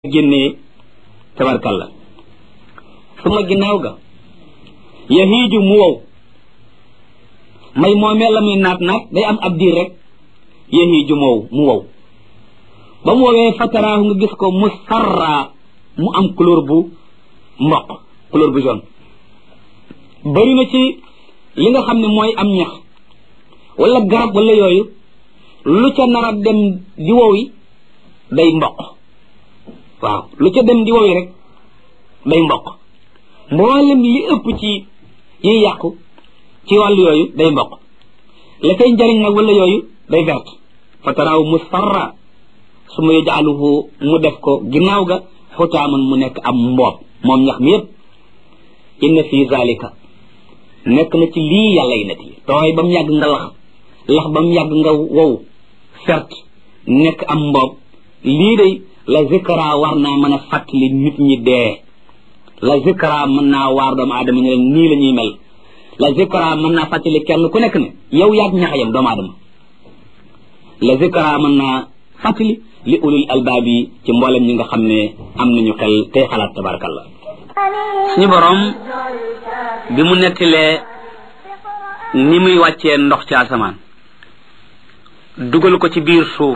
génnee tabarkalla suma ginnaaw ga yahiiju mu wow may moomee la muy naat naat day am ab diir rek yahiiju mu wow mu wow ba mu wowee fataraahu nga gis ko mu sarraa mu am couleur bu mboq couleur bu jaune bari na ci li nga xam ne mooy am ñax wala garab wala yooyu lu ca nar a dem di wow yi day mboq waaw lu ca dem di wowi rek day mboq mboolem li ëpp ci yiy yàqu ci wàllu yooyu day mboq la koy njariñ nag wala yooyu day vert fa taraaw musfarra su ma yajaaluhu mu def ko ginnaaw ga xutaaman mu nekk am mboob moom ñax mi yépp inna fi zalika nekk na ci lii yàlla yi net yi tooy ba mu yàgg nga lax lax ba mu yàgg nga wow fert nekk am mboob lii day la zikra war naa mën a fàttali nit ñi dee la zikra mën naa waar doomu aadama ñu leen nii la ñuy mel la zikra mën naa fàttali kenn ku nekk ne yow yaag ñaxayam doomu aadama la zikra mën naa fàttali li ulul albaab yi ci mboolem ñi nga xam ne am nañu xel tey xalaat tabarakallah suñu borom bi mu nettilee ni muy wàccee ndox ci asamaan dugal ko ci biir suuf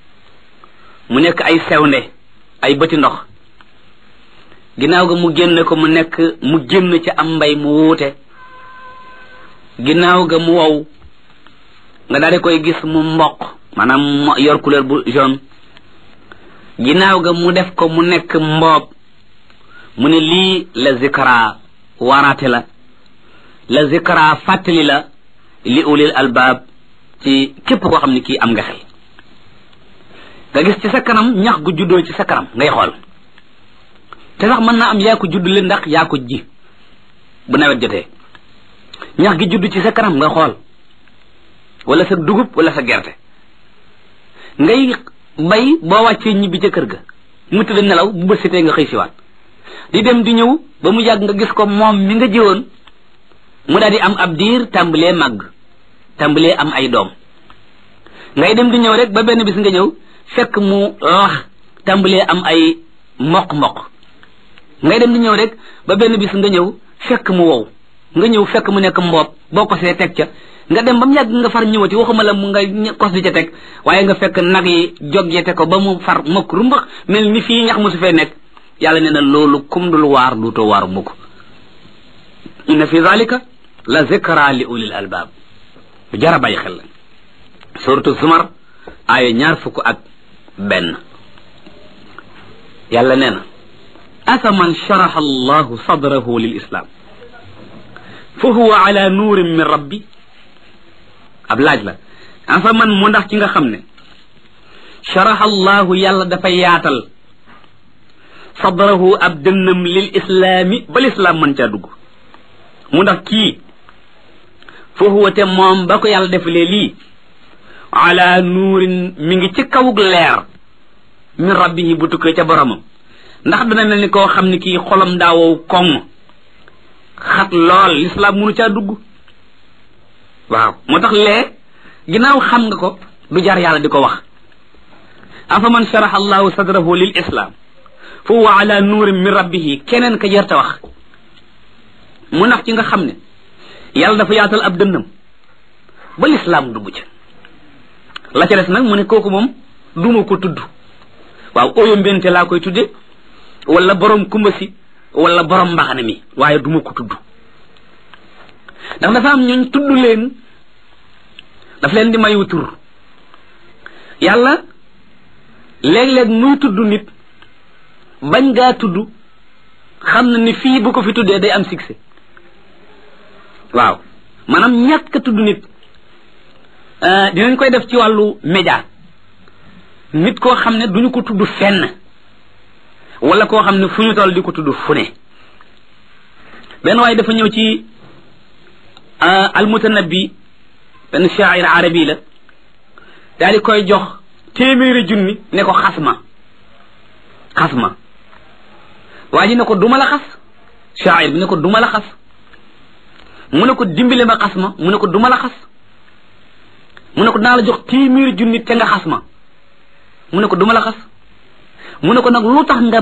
mu nekk ay sewnde ay bëti ndox ginnaaw ga mu génne ko mu nekk mu génn ci am mbay mu wuute ginnaaw ga mu wow nga daal di koy gis mu mboq maanaam yor couleur bu jaune ginnaaw ga mu def ko mu nekk mboob mu ne lii la zikra waaraate la la zikra fàttali la li ulil albaab ci képp koo xam ne kii am nga xel nga gis ci sa kanam ñax gu juddoo ci sa kanam ngay xool te sax mën naa am yaa ko judd leen ndax yaa ko ji bu nawet jotee ñax gi judd ci sa kanam nga xool wala sa dugub wala sa gerte ngay bay boo wàccee ñibbi ca kër ga mu tëdd nelaw bu bësitee nga xëy siwaat di dem di ñëw ba mu yàgg nga gis ko moom mi nga jiwoon mu daal di am ab diir tàmbalee màgg tàmbalee am ay doom ngay dem di ñëw rek ba benn bis nga ñëw fekk mu lax tàmbalee am ay mboq-mboq ngay dem di ñëw rek ba benn bis nga ñëw fekk mu wow nga ñëw fekk mu nekk mboob boo ko see teg ca nga dem ba mu yàgg nga far ñëwati waxuma la mu nga kos di ca teg waaye nga fekk nag yi joggete ko ba mu far mokk rumbax mel ni fii ñax mu su fee nekk yàlla nee na loolu kum dul waar duutoo waar mukk inna fi zalika la zikra li ulil albaab jara bàyyi xel la suratu zumar aaya ñaar fukk ak benn yàlla nee na afaman sharaha allahu sadrahu lil islam fa huwa ala nuurin min rabbi ab laaj la afaman mu ndax ci nga xam ne sharaha allahu yàlla dafa yaatal sadrahu ab dënnam lil islaami ba lislaam mën caa dugg mu ndax kii fa huwa te moom ba ko yàlla defalee lii ala nuurin mi ngi ci kawug leer min rabbihi bu tukkee ca boromam ndax dana mel ni koo xam ne kii xolam daawow koŋ xat lool lislaam munu caa dugg waaw moo tax lee ginnaaw xam nga ko du jar yàlla di ko wax afa man sharaha allahu sadrahu lil islam fa huwa ala nuurin min rabbihi keneen ka jarta wax mu ndax ci nga xam ne yàlla dafa yaatal ab dënnam ba lislaam dugg ca la ca des nag mu ne kooku moom duma ko tudd waaw oyo mbente laa koy tudde wala borom kumba si wala borom mbaxane mi waaye duma ko tudd ndax dafa am ñooñ tudd leen daf leen di mayu tur yàlla léeg-léeg muy tudd nit bañ ngaa tudd xam na ni fii bu ko fi tuddee day am succès waaw maanaam ñàkk a tudd nit dinañ koy def ci wàllu média nit koo xam ne duñu ko tudd fenn wala koo xam ne fu ñu toll di ko tudd fu ne benn waaye dafa ñëw ci almutanabbi benn shaa'ir arabi la daal di koy jox téeméeri junni ne ko xas ma xas ma waa ji ne ko duma la xas shaa'ir bi ne ko duma la xas mu ne ko dimbale ma xas ma mu ne ko duma la xas mu ne ko dinaa la jox téeméeri junni te nga xas ma mu ne ko duma la xas mu ne ko nag lu tax nga